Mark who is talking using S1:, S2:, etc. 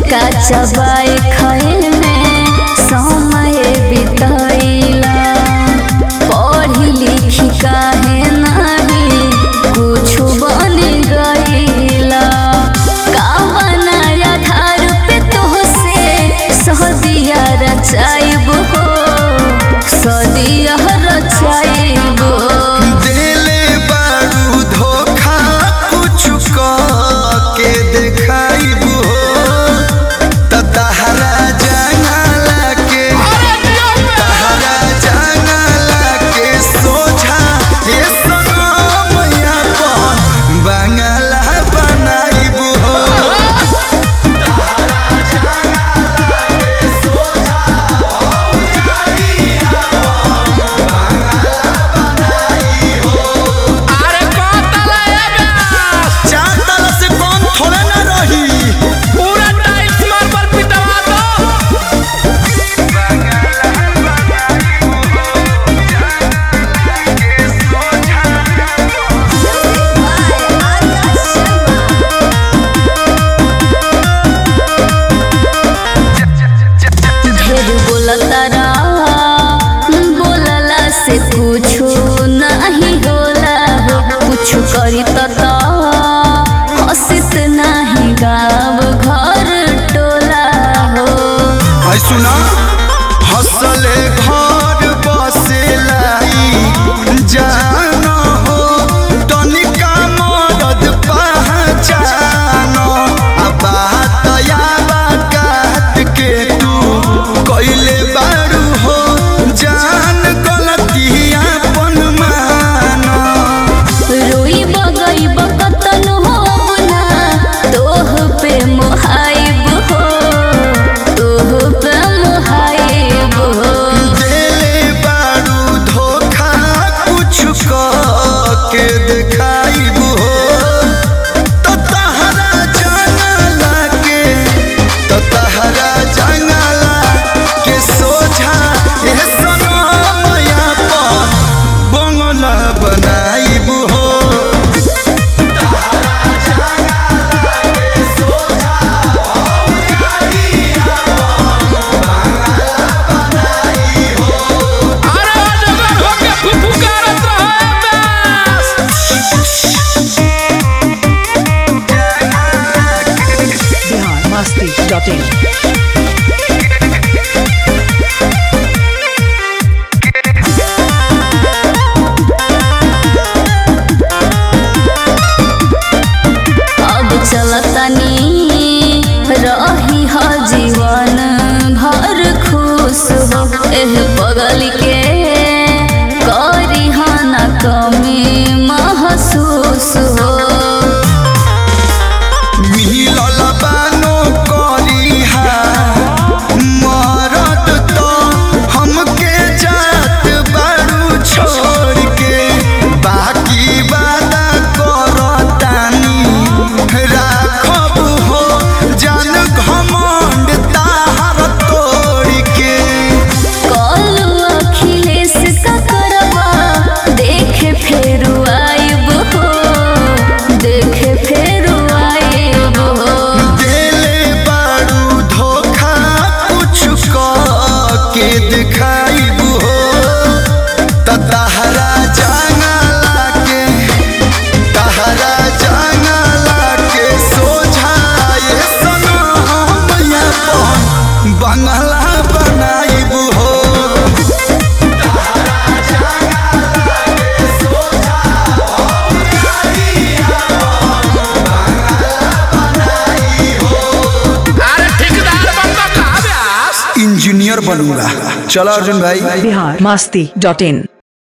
S1: का चबाए खाए में समय बिताइला पढ़ी लिखी काहे नाही कुछ बन गईला का बनाया धार पे तोहसे सदिया रचाइब हो सदिया रचाइब
S2: दिले बारू धोखा कुछ के देखाइबू त तहरा जंगला के तहरा जंगला के सोझा ये सनमैया पर बंगला बनाइबू
S3: अरे कतला ए ब्यास
S2: चार तला से कौन थोड़ा ना रही
S3: पूरा टाइल्स मार्बल पिटवा दो
S1: ढेर बोलतारा बोलला से कुछो नहीं होला हो कुछ करी त त हसित नहीं गाँव घर टोला हो
S2: है सुना हसले घर बसे लाई जान हो तनिका मदद पहचान आ बात या बात के तू कइले बारू हो जान गलतिया पन माना
S1: रोई बगई बकतन हो ना तोह पे मोहाइब हो तोह पे मोहाइब हो
S2: देले बारू धोखा कुछ के देखाइबू हो तो तहरा जंगला के तो तहरा जंगला के सोझा ए सनमैया पर बंगला बनाइबू हो
S3: अरे अजगर होके फुफुकारत रहो ए ब्यास
S4: biharmasti.in
S1: अब चलतनी रही ह जीवन भर खुश हो एह बगल के करी ह न कमी महसूस हो
S2: मिलल बानो करिहा मरद तो हमके जात बारू छोड़ के बाकी वादा करतानी राखब हो जान घमंड ताहर तोड़ के
S1: कल अखिलेश का करवा देखे फेर आइब हो देखे फेर आइब हो
S2: देले बारू धोखा कुछ के दिखाइबू हो त तहरा जंगला के तहरा जंगला के सोझा ये सनमैया पर बंगला बनाइबू हो
S3: अरे ठेकेदार बनता कहाँ ब्यास
S2: इंजीनियर बनूंगा चलो अर्जुन भाई
S4: biharmasti.in